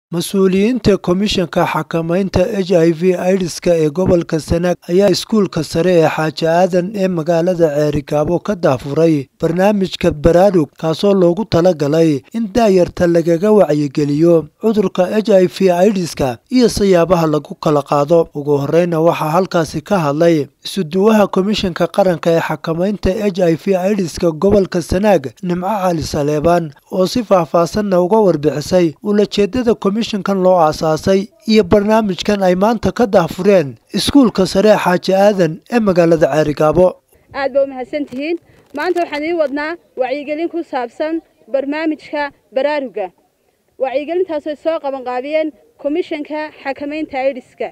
mas-uuliyiinta komishanka xakamaynta h i v aidiska ee gobolka sanaag ayaa iskuulka sare ee xaaji aadan ee magaalada ceerigaabo ka daafuray barnaamijka baraarug kaasoo loogu talagalay in daayarta lagaga wacyigeliyo cudurka h i v aidiska iyo sayaabaha lagu kala qaado ugu horeyna waxaa halkaasi ka hadlay isuduwaha komishanka qaranka ee xakamaynta h i v aidiska gobolka sanaag nimco cali saleebaan oo si faahfaasanna uga warbixisay ulajeedada komishankan loo aasaasay iyo barnaamijkan ay maanta ka daafureen iskuulka sare xaaji aadan ee magaalada ceerigaabo aad ba u mahadsan tihiin maanta waxaan idiin wadnaa wacyigelin ku saabsan barnaamijka baraaruga wacyigelintaasoo soo qabanqaabiyeen komishanka xakamaynta aidiska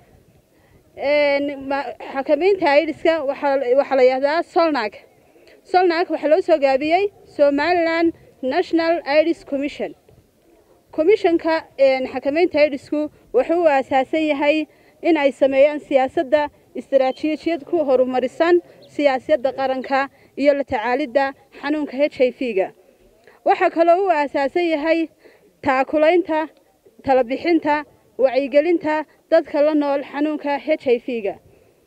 xakamaynta aidiska waxaa la yihahdaa solnag solnag waxaa loo soo gaabiyey somaliland national idis commission komishanka xakamaynta aidisku wuxuu u aasaasan yahay in ay sameeyaan siyaasadda istaraatiijiyad ku horumarisan siyaasadda qaranka iyo la tacaalidda xanuunka h i v ga waxaa kaloo u aasaasan yahay taakulaynta talabixinta wacyigelinta dadka la nool xanuunka h i v ga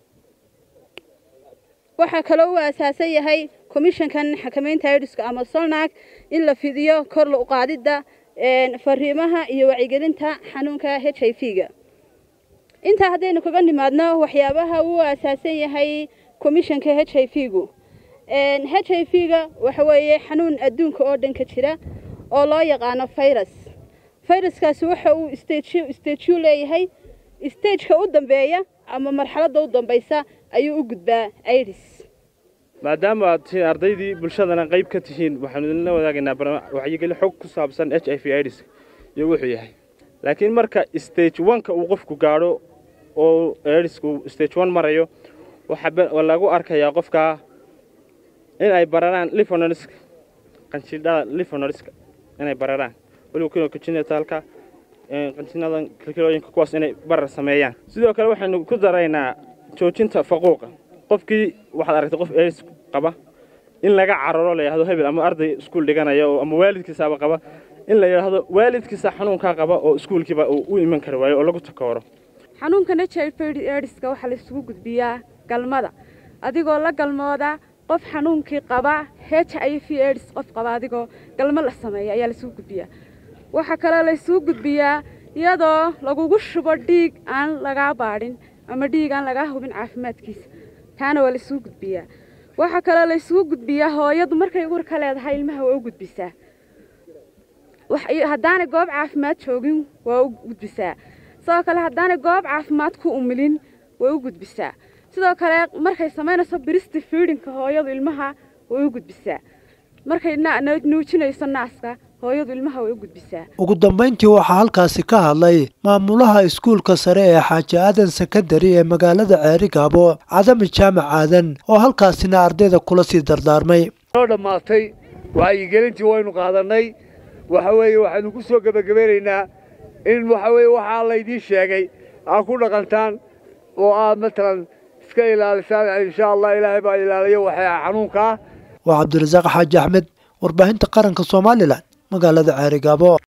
waxaa kaloo u aasaasan yahay komishankan xakamaynta aidiska ama solnag in la fidiyo kor la uqaadidda fariimaha iyo wacyigelinta xanuunka h i v ga intaa haddaynu kaga nimaadno waxyaabaha uu aasaasan yahay komishanka h i v gu h i v ga waxa weeye xanuun adduunka oo dhan ka jira oo loo yaqaano virus viruskaasi waxa uu stageu leeyahay stageka u dambeeya ama marxaladda u dambaysa ayuu u gudbaa idis maadaama aad tihiin ardaydii bulshadana qayb ka tihiin waxaanu idinla wadaagaynaa waxyigeli xog ku saabsan h i v idis iyo wuxuu yahay laakiin marka stage oneka uu qofku gaadho oo idisku stage one marayo waxaa lagu arkayaa qofkaa in ay bararaan lifonoriska qanjidhada lifonoriska inay bararaan weliba kuwa kujinataalka qanjinadan kilkilooyinka kuwaas inay barar sameeyaan sidoo kale waxaynu ku daraynaa joojinta faquuqa qofkii waxaad aragtay qof eris qaba in laga cararo la yidhahdo hebel ama arday iskuul dhiganaya ama waalidkiisaaba qaba in la yidhaahdo waalidkiisa xanuunkaa qaba oo iskuulkiiba uu u iman kari waayo oo lagu takooro xanuunkan h i v ediska waxaa la isugu gudbiyaa galmada adigoo la galmooda qof xanuunkii qaba h i v edis qof qaba adigoo galmo la sameeya ayaa laisugu gudbiyaa waxaa kaloo la isugu gudbiyaa iyadoo lagugu shubo dhiig aan lagaa baadhin ama dhiig aan lagaa hubin caafimaadkiisa taana waa la isugu gudbiyaa waxaa kaloo la isugu gudbiyaa hooyadu markay uur ka leedahay ilmaha waa u gudbisaa haddaanay goob caafimaad joogin waa u gudbisaa sidoo kale haddaanay goob caafimaad ku umilin way u gudbisaa sidoo kale markay samaynayso birista fiidhinka hooyadu ilmaha way u gudbisaa markay nuujinayso naaska hooyadu ilmaha way u gudbisaa ugu dambayntii waxaa halkaasi ka hadlay maamulaha iskuulka sare ee xaaji aadan sekandari ee magaalada ceerigaabo cadami jaamac aadan oo halkaasina ardayda kula sii dardaarmay noo dhammaatay wacyigelintii waynu qaadannay waxa weeye waxaynu ku soo gebagabeynaynaa in waxa weeye waxaa laydiin sheegay aad ku dhaqantaan oo aad matalan iska ilaalisaan insha allah ilaahay baa ilaaliyo waxay xanuunkaa waa cabdirasaaq xaaji axmed warbaahinta qaranka somalilan magaalada ceerigaabo